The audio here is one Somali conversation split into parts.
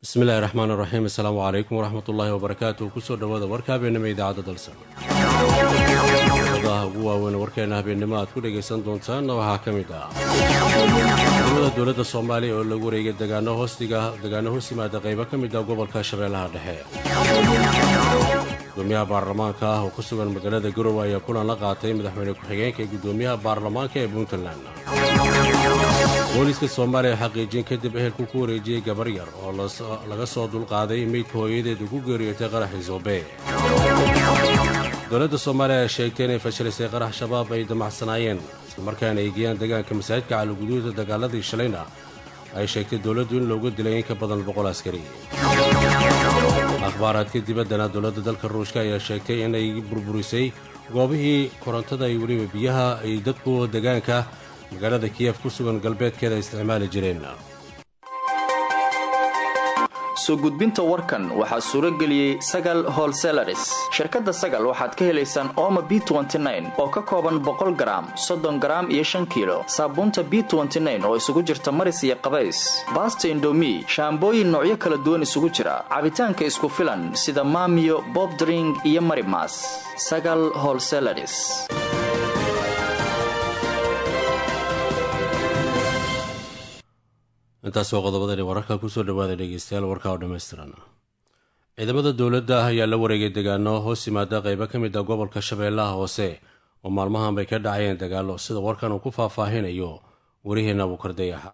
bismillahi raxmaan raxiim assalaamu calaykum waraxmat ullaahi wabarakaatu kusoo dhowaada warka habeennimo idaacadda dalsan odaha ugu waaweyn warkeena habeennimo aad ku dhegaysan doontaanna waxaa ka mid ah dowlada dowladda soomaaliya oo lagu wareegay degaano hoos yimaada qaybo ka mid ah gobolka shabeellaha dhexe gudoomiyaha baarlamaanka ah oo ku sugan magaalada garowe ayaa kulan la qaatay madaxweyne ku-xigeenka ee gudoomiyaha baarlamaanka ee puntland booliiska soomaaliya xaqiijin kadib ehelku ku wareejiyey gabar yar oo laga soo dulqaaday meydka hooyadeed ugu geeriyootay qaraxii soobe dowladda soomaaliya ayaa sheegtay inay fashilisay qarax shabaab ay damacsanaayeen islamarkaana ay geeyaan deegaanka masaajidka caliguduuda dagaaladii shalayna ay sheegtay dowladdu in loogu dilay in ka badan boqol askari akhbaaraadka dibaddana dowladda dalka ruushka ayaa sheegtay inay burburisay goobihii korontada iyo weliba biyaha ay dadku degaanka magaalada kiyef ku sugan galbeedkeeda isticmaali jireen soo gudbinta warkan waxaa suuro geliyey sagal holselaris shirkadda sagal waxaad ka helaysaan ooma b oo ka kooban boqol garaam soddon garaam iyo shan kiilo saabuunta b oo isugu jirta maris iyo qabays baasta indomi shaambooyin noocyo kala duwan isugu jira cabitaanka isku filan sida maamiyo bobdring iyo marimas sagal holselaris intaas oo qodobadani wararka kusoo dhawaada dhegeystayaal warka oo dhammaystiran ciidamada dowladda ah ayaa la wareegay degaano hoos yimaada qaybo ka mid ah gobolka shabeellaha hoose oo maalmahan bay ka dhacayeen dagaallo sida warkan uu ku faahfaahinayo wariheenna abuukardayaxa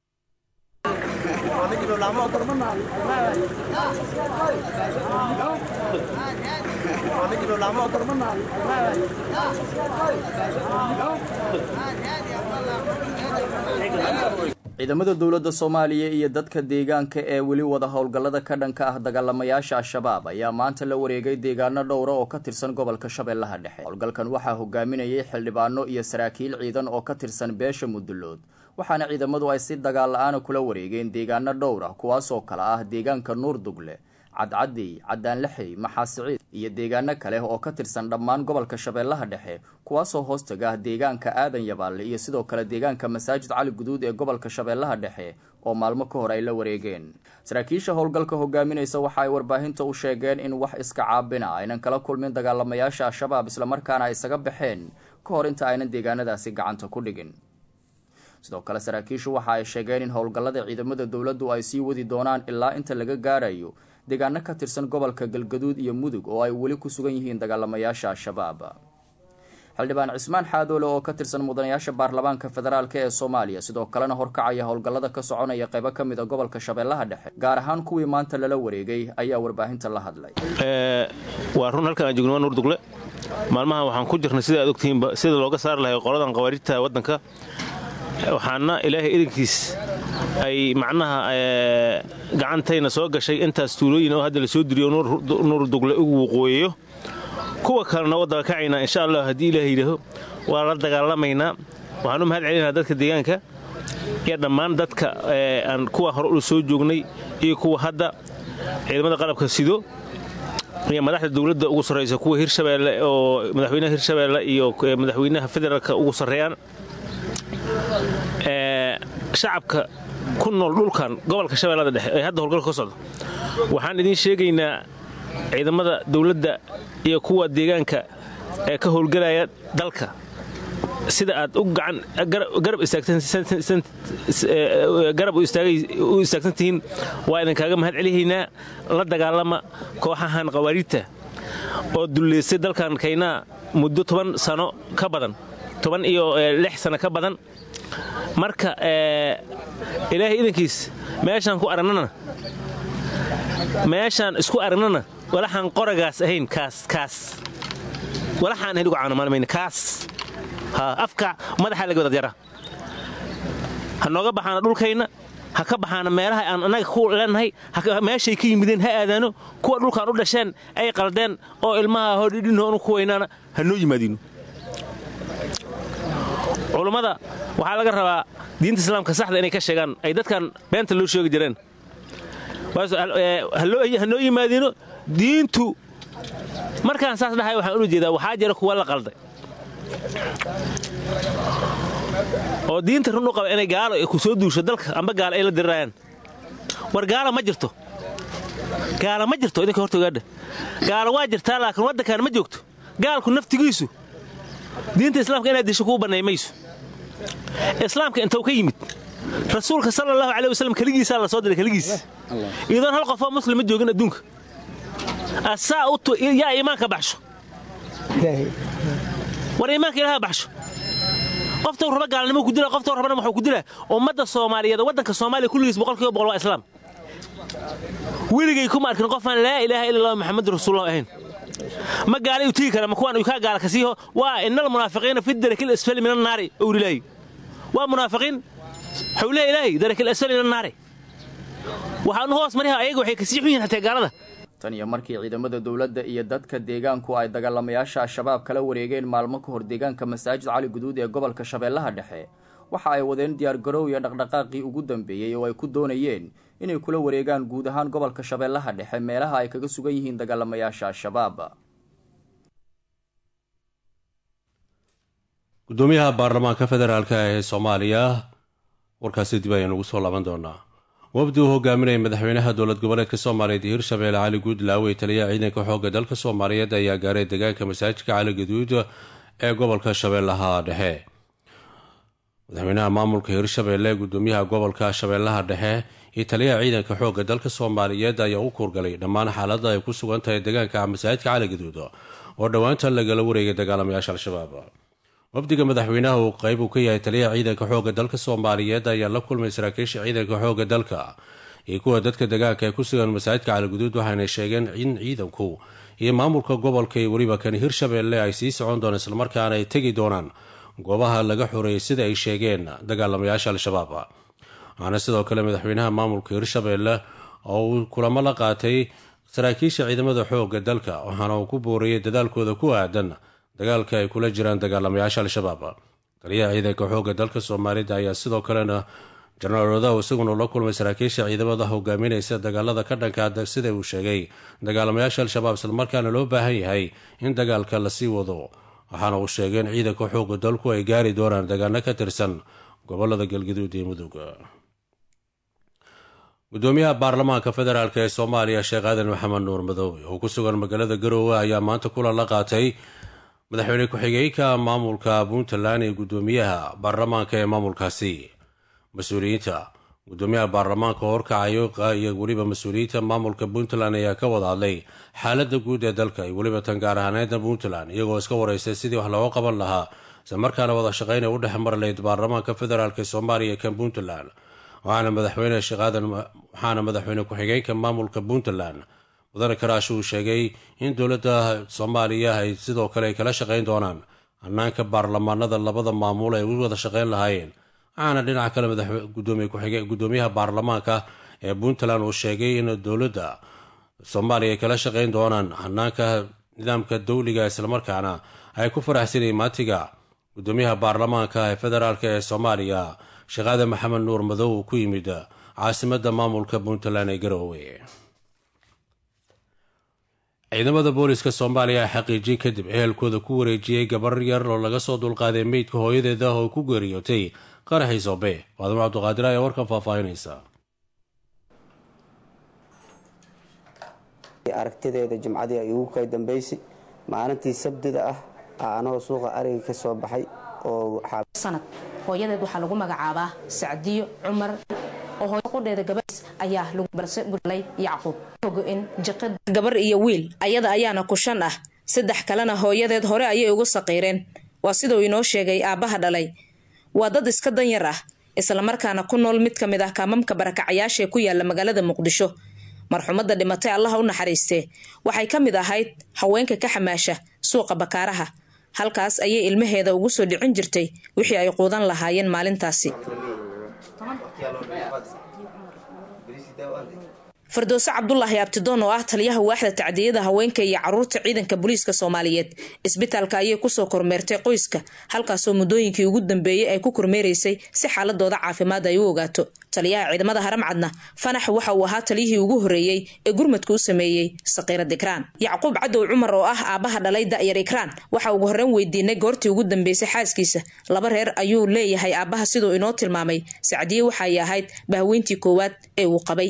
ciidamada dowladda soomaaliya iyo dadka deegaanka ee weli wada howlgallada ka dhanka ah dagaalamayaasha al-shabaab ayaa maanta la wareegay deegaano dhowra oo ka tirsan gobolka shabeellaha dhexe howlgalkan waxaa hogaaminayay xildhibaano iyo saraakiil ciidan oo ka tirsan beesha mudullood waxaana ciidamadu ay si dagaal la-aana kula wareegeen deegaano dhowr ah kuwaasoo kale ah deegaanka nuurdugle cadcadey cadaanlaxey maxaasiciid iyo deegaano kale oo ka tirsan dhammaan gobolka shabeellaha dhexe kuwaasoo hoostaga ah deegaanka aadan yabaale iyo sidoo kale deegaanka masaajid cali guduud ee gobolka shabeellaha dhexe oo maalmo ka hor ay la wareegeen saraakiisha howlgalka hogaaminaysa waxa ay warbaahinta u sheegeen in wax iska caabina aynan kala kulmin dagaalamayaasha al-shabaab islamarkaana ay isaga baxeen ka hor inta aynan deegaanadaasi gacanta ku dhigin sidoo kale saraakiishu waxa ay sheegeen in howlgallada ciidamada dowladdu ay sii wadi doonaan ilaa inta laga gaarayo deegaano ka tirsan gobolka galgaduud iyo mudug oo ay weli ku sugan yihiin dagaalamayaasha al-shabaab xildhibaan cismaan xaadoole oo ka tirsan mudanayaasha baarlamaanka federaalk ee soomaaliya sidoo kalena horkacaya howlgallada ka soconaya qaybo ka mid a gobolka shabeellaha dhexe gaar ahaan kuwii maanta lala wareegay ayaa warbaahinta la hadlay waa run halkan aan joogno waa nuurdugle maalmahan waxaan ku jirnay sida aad ogtihiinba sida looga saari lahay qoladan qawaariijta waddanka waxaana ilaahay idankiis ay macnaha gacantayna soo gashay intaas tuulooyin oo hadda la soo diriyo nuurdugle ugu waqooyayo kuwa kalena waddaga kacaynaa insha allah haddii ilaah yidhaaho waa la dagaalamaynaa waxaan u mahad celinahaa dadka deegaanka iyo dhammaan dadka aan kuwa hore u soo joognay iyo kuwa hadda ciidamada qalabka sido iyo madaxda dowladda ugu sarraysa kuwa hirshabeelle oo madaxweynaha hirshabeelle iyo madaxweynaha federaalka ugu sarreeyaan shacabka ku nool dhulkan gobolka shabeellada dhexe ee hadda howlgalka ka socdo waxaan idiin sheegaynaa ciidamada dowladda iyo kuwa deegaanka ee ka howlgelaya dalka sida aad u garab u istaagsan tihiin waa idinkaaga mahad celihaynaa la dagaalama kooxahan qawaariidta oo dulleystay dalkan kaynaa muddo toban sano ka badan toban iyo lix sano ka badan marka ilaahay idankiis meeshaan ku aragnana meeshaan isku aragnana walaxaan qoragaas ahayn kaas kaas walaxaan ahayn ugu caanamaalmayna kaas afka madaxa laga wada jara ha nooga baxaana dhulkayna ha ka baxaana meelaha aan annaga ku leenahay meeshay ka yimideen ha aadaano kuwa dhulkaan u dhasheen ay qaldeen oo ilmaha hodhidhinhoonu ku weynaana ha noo yimaadiino culummada waxaa laga rabaa diinta islaamka saxda inay ka sheegaan ay dadkan beenta loo sheegi jireen ha noo yimaadiino diintu markaan saas dhahay waxaan ula jeedaa waxaa jira kuwa la qalday oo diinta run u qaba inay gaalo ku soo duusho dalka amba gaalo ay la dirirayaan war gaala ma jirto gaala ma jirto idinka horta ogaadha gaala waa jirtaa laakiin waddankaan ma joogto gaalku naftigiisu diinta islaamka inaad disho kuu bannay mayso islaamka intuu ka yimid rasuulka sala allahu caley wasalam keligiisaa la soo diray keligiis iyadoon hal qofoo muslima joogin adduunka asaa yaa iimaanka baxsho war iimaanka ilaha baxsho qoftou raba gaalnimo ku dila qoftou rabana waxuu ku dilaa ummadda soomaaliyeed waddanka soomaaliya kulligiis boqolkiiba boqol waa islaam weligay kuma arkin qofaan laa ilaaha illa allah maxamadu rasuulullah ahayn ma gaala uu tigi kara ma kuwaan kaa gaala kasiiho waa inal munaafiqiina fi darakil asfali min annaari owlilaahi waa munaafiqiin xawliha ilaahay darakil asfali min annaari waxaanu hoos mariha ayaga waxay kasii xun yihin xataa gaalada tan iyo markii ciidamada dowladda iyo dadka deegaanku ay dagaalamayaasha al-shabaab kala wareegeen maalmo ka hor deegaanka masaajid cali guduud ee gobolka shabeellaha dhexe waxa ay wadeen diyaargarow iyo dhaqdhaqaaqii ugu dambeeyey oo ay ku doonayeen inay kula wareegaan guud ahaan gobolka shabeellaha dhexe meelaha ay kaga sugan yihiin dagaalamayaasha al-shabaab gudoomiyaha baarlamaanka federaalk ee soomaaliya warkaasi dib ayaan ugu soo laaban doonaa wafdi uu hogaaminaya madaxweynaha dowlad goboleedka soomaaliyeed iyo hirshabeelle cali guudlaawe taliyaha ciidanka xoogga dalka soomaaliyeed ayaa gaaray deegaanka masaajidka cali gaduud ee gobolka shabeellaha dhexe madaxweynaha maamulka hirshabeelle gudoomiyaha gobolka shabeellaha dhexe iyo taliyaha ciidanka xoogga dalka soomaaliyeed ayaa u kuurgalay dhammaan xaalada ay ku sugan tahay deegaanka masaajidka cali gaduud oo dhowaantan lagala wareegay dagaalamayaasha al-shabaab wafdiga madaxweynaha uu qayb uu ka yahay taliyaha ciidanka xoogga dalka soomaaliyeed ayaa la kulmay saraakiisha ciidanka xoogga dalka iyo kuwa dadka deegaanka ee ku sugan masaajidka caligaduud waxayna sheegeen in ciidanku iyo maamulka gobolka iyo weliba kan hirshabeelle ay sii socon doonaan islamarkaana ay tegi doonaan goobaha laga xoreeyay sida ay sheegeen dagaalamayaasha al-shabaab waxaana sidoo kale madaxweynaha maamulka hirshabeelle oo uu kulamo la qaatay saraakiisha ciidamada xoogga dalka waxaana uu ku booriyey dadaalkooda ku aadan dagaalka ay kula jiraan dagaalamayaasha al-shabaab taliyaha ciidanka xoogga dalka soomaalida ayaa sidoo kalena jenaraal odaw isaguna la kulmay saraakiisha ciidamada hogaaminaysa dagaalada ka dhanka sida uu sheegay dagaalamayaasha al-shabaab islamarkaana loo baahan yahay in dagaalka lasii wado waxaana uu sheegay in ciidanka xoogga dalku ay gaari doonaan dagaano ka tirsan gobolada galgaduud iyo mudug gudoomiyaha baarlamaanka federaalk ee soomaaliya sheekh aadan maxamed nuur madoobe oo ku sugan magaalada garoowe ayaa maanta kulan la qaatay madaxweyne ku-xigeenka maamulka puntland ee gudoomiyaha baarlamaanka ee maamulkaasi mas-uuliyiinta gudoomiyaha baarlamaanka horkacayo iyo weliba mas-uuliyiinta maamulka puntland ayaa ka wada hadlay xaalada guud ee dalka iyo weliba tan gaar ahaaneedda puntland iyagoo iska wareystay sidii wax looga qaban lahaa islamarkaana wada shaqayn ay u dhex mari lahayd baarlamaanka federaalk ee soomaaliya kan puntland waxaana madaxweyne sheekh aadan waxaana madaxweyne ku-xigeenka maamulka puntland mudane karaash uu sheegay in dowladda soomaaliya ay sidoo kale ay kala shaqayn doonaan hannaanka baarlamaanada labada maamul ay u wada shaqayn lahaayeen waxaana dhinaca kale gudoomiyaha baarlamaanka ee puntland uu sheegay in dowladda soomaaliya ay kala shaqayn doonaan hannaanka nidaamka dowliga islamarkaana ay ku faraxsanayeen maatiga gudoomiyaha baarlamaanka ee federaalk ee soomaaliya sheekh aadan maxamed nuur madow uu ku yimid caasimada maamulka puntland ee garoowe ciidamada booliska soomaaliya a xaqiijin kadib ehelkooda ku wareejiyey gabar yar oo laga soo dulqaaday meydka hooyadeeda oo ku geeriyootay qaraxii sobe waadamo cabduqaadir ayaa warkan faahfaahinaysa aragtideeda jimcadii ay ugu kay dambaysay maalintii sabdida ah anagoo suuqa ariga ka soo baxay oo sanad hooyadeed waxaa lagu magacaabaa sacdiyo cumar qudheeda gabadhiis ayaa balse gulay yacquub ogo-in jiqad gabar iyo wiil ayada ayaana kushan ah saddex kalena hooyadeed hore ayay ugu saqiireen waa siduu inoo sheegay aabbaha dhalay waa dad iska danyar ah islamarkaana ku nool mid ka mid ah kaamamka barakacayaashaee ku yaala magaalada muqdisho marxumadda dhimatay allaha u naxariistee waxay ka mid ahayd haweenka ka xamaasha suuqa bakaaraha halkaas ayay ilmaheeda ugu soo dhicin jirtay wixii ay quudan lahaayeen maalintaasi firdowse cabdulaahi abtidoon oo ah taliyaha waaxda tacdiyada haweenka iyo caruurta ciidanka booliiska soomaaliyeed isbitaalka ayay kusoo kormeertay qoyska halkaasoo muddooyinkii ugu dambeeyey ay ku kormeeraysay si xaaladooda caafimaad ay u ogaato taliyaha ciidamada haramcadna fanax waxa uu ahaa taliyihii ugu horreeyey ee gurmadka u sameeyey saqiirad ikraan yacquub cadow cumar oo ah aabbaha dhalay da'yar ikraan waxa ugu horreyn weydiinay goortii ugu dambeysay xaaskiisa laba reer ayuu leeyahay aabbaha siduu inoo tilmaamay sacdiye waxay ahayd bahweyntii koowaad ee uu qabay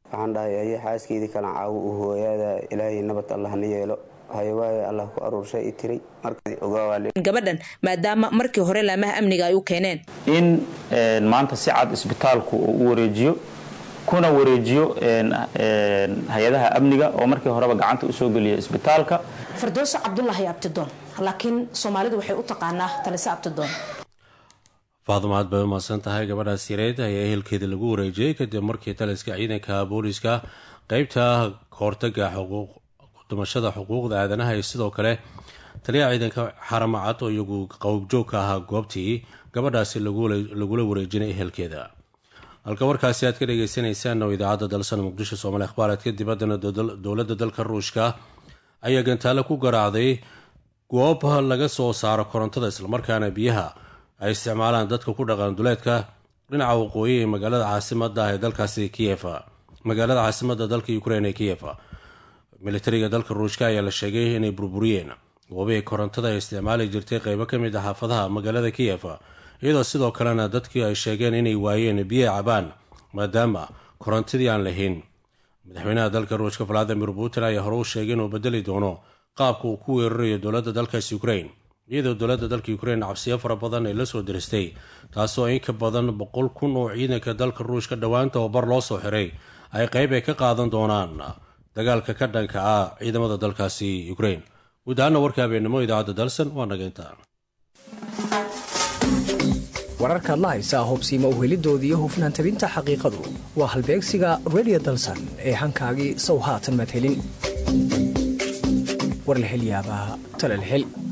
waxaan dhahay aye xaaskeydii kalan caawo u hooyaada ilaahay nabad allah na yeelo hayawaaye allah ku aruurshay i tiray marka ogaawaa gabadhan maadaama markii hore laamaha amniga ay u keeneen in maanta si cad isbitaalku uu u wareejiyo kuna wareejiyo hay-adaha amniga oo markii horeba gacanta usoo geliya isbitaalka firdowso cabdulaahi abtidoon laakiin soomaalidu waxay u taqaanaa talise abtidoon faaduma aad bay u mahadsan tahay gabadhaas yareed ayaa ehelkeeda lagu wareejiyey kadib markii taliska ciidanka booliiska qeybta kahortaga dumashada xuquuqda aadanaha iyo sidoo kale taliyaha ciidanka xaramacad oo iyagu qowbjoog ka ahaa goobtii gabadhaasi lagula wareejinay ehelkeeda halka warkaasi aad ka dhagaysanaysaan oo idaacadda dalsan muqdisho soomaali akhbaareedka dibaddana dowladda dalka ruushka ayaa gantaale ku garaacday goob laga soo saaro korontada islamarkaana biyaha ay isticmaalaan dadka ku dhaqan duleedka dhinaca waqooyi ee magaalada caasimada ee dalkaasi kiyefa magaalada caasimada dalka ukrein ee kiyefa militariga dalka ruushka ayaa la sheegay inay burburiyeen goobihii korontada ay isticmaali jirtay qeybo ka mid ah xaafadaha magaalada kiyefa iyadoo sidoo kalena dadkii ay sheegeen inay waayeen biyo cabaan maadaama korontadii aan lahayn madaxweynaha dalka ruushka valadimir putin ayaa hore u sheegay inuu bedeli doono qaabka uu ku weerarayo dowladda dalkaasi ukrain iyadoo dowladda dalka ukrain cabsiyo fara badan ay la soo diristay taasoo in ka badan boqol kun oo ciidanka dalka ruushka dhowaanta oo bar loo soo xiray ay qeyb ay ka qaadan doonaan dagaalka ka dhanka ah ciidamada dalkaasi ukrain guud ahaana warka habeennimo idaacadda dalsan waa naga intaa wararkaad la haysaa hubsiima uhelidoodii iyo hufnaan tabinta xaqiiqadu waa halbeegsiga redio dalsan ee hankaagii sow haatan madhelin warlahelyaabaa talalhel